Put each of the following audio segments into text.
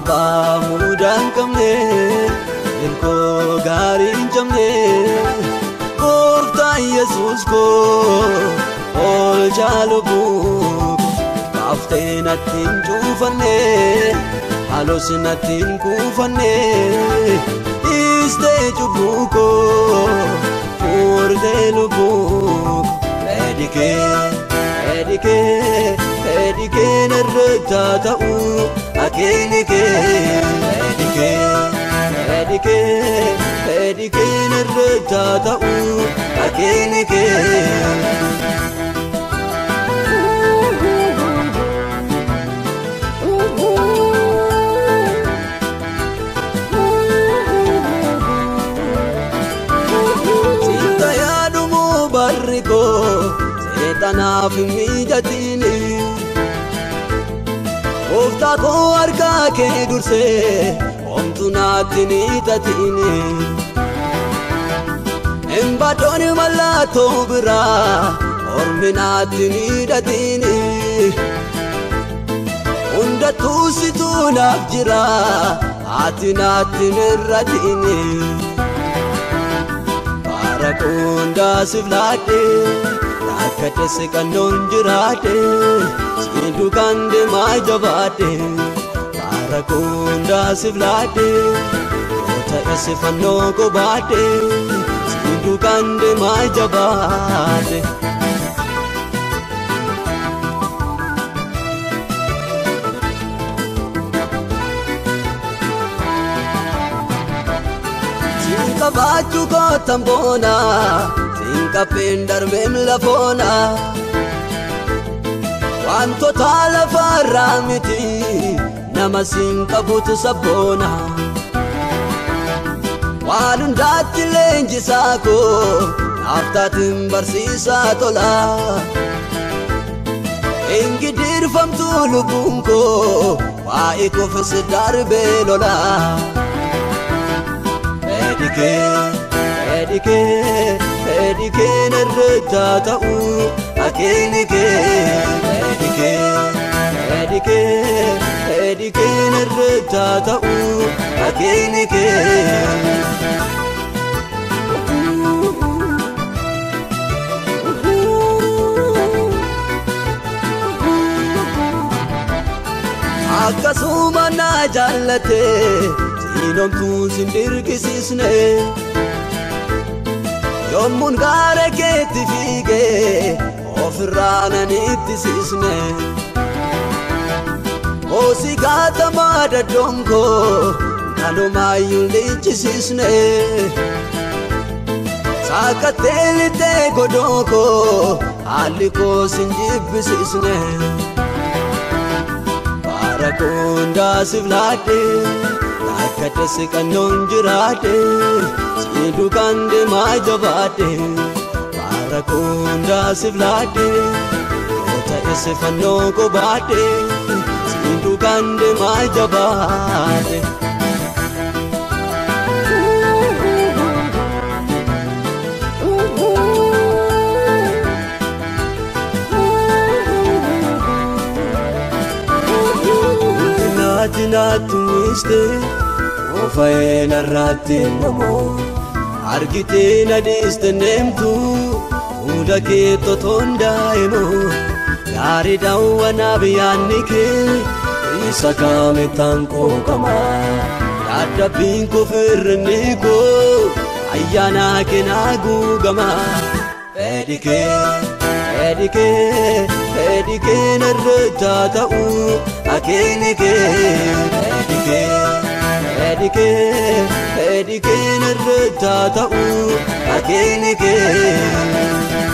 abbaa mudaa hin qabne ilkoo gaarii hin cabne gooftaan yesuus koo oolchaa lubbuu kaaftee natti hin cuufanne halos natti hin kuufanne dhiistee cubbuu koo fuurtee lubbuu Edikee, edikee, edikee narreetaa ta'uu akeekikee. Edikee, edikee, edikee narreetaa ta'uu akeekikee. Sitta yaadumuu barri koo seexanaaf hin mijatini. Gooftaa koo harkaa kee dursee homtuu naatti ni tatini. Hin baddoon mallattoo biraa ormi naatti ni hidhatini. Hundattuu situu naaf jira ati naatti hin irratini. Bara kundaasiif laadhe rakkate siqannoon jiraadhe si duukaan deemaa jabaadhe bara kundaasiif laadhe yoo ta'e si fannoo gobaadhe si duukaan deemaa jabaadhe. Sinqabaachuu kootan boona sinqapheen darbeen lafoona wantoota lafarraa miti nama sinqabutu sabboona waan hundaatti leenjisaa koo naaftaatiin barsiisaa tola ingidirfamtuu lubbuun koo waa'ee koofis darbee lolaa. Edikee, edikee, edikee narreetaa ta'uu akeekikee. Edikee, edikee, edikee narreetaa ta'uu akeekikee. Akkasuma naa jaallatee. Sinomtuu sin dirqisiisne yommuun gaara keetti fiigee ofirraa nan ittisiisne hoosii gaatamaa daddonkoo kanumaayyuu lichisiisne saakattee lixee godookoo haalli koo sin jibbisiisne bara kundaasiif laadhee. Akkate siqannoon jiraate si duukaan deemaa jabaate bara kundaasiif laate yoo ta'e si fannoo gobaate si duukaan deemaa jabaate. Naati naatti miistee. Ofayee narraatti namoo argitee na dhiiste neemtu hunda kee totoon daa'imoo gaarii daawwanaa biyyaanni kee isa kaametaan qooqamaa yaadabbiin koo firrinni koo ayyaanaa keenaa guugamaa edikee edikee edikee narreetaa ta'uu akeekikee edikee. Edikee, edikee narreetaa ta'uu akeekikee.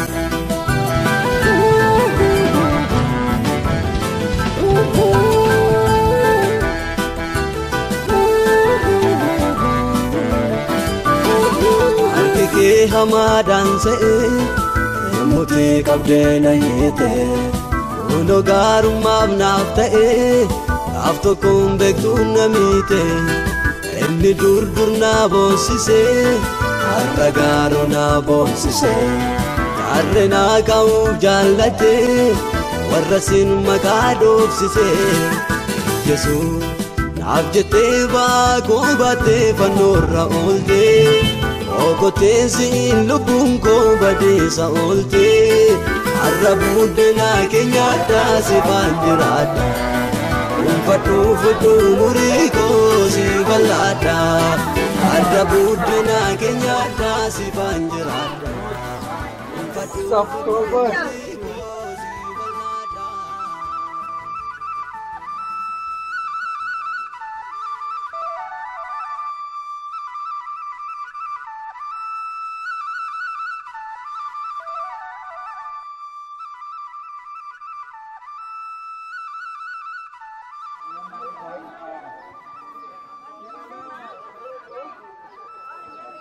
Harki kee hamaadhaan se'ee murtii qabdee na hiite kunoo gaarummaaf naaf ta'ee gaaf tokkoon beektuun na miite. Inni dur dur naa boonsisee har'a gaaroo naa boonsisee jaarree naa kaa'uuf jaallatee warra sin maqaa dhoofsisee Yesuus naaf jettee baakoo baattee fannoorra ooltee okottee siin lubbuun koo badeessa ooltee har'a buddeenaa keenya addaa si jiraadha dhuunfadhuu fudhuu murii koo si bal'aadha har'a buddeenaa keenya addaa si jiraadha dhuunfadhuu murii koo si bal'aadha.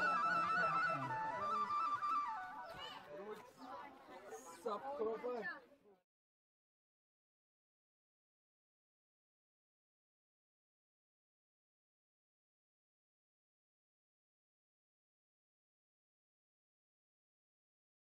Stop,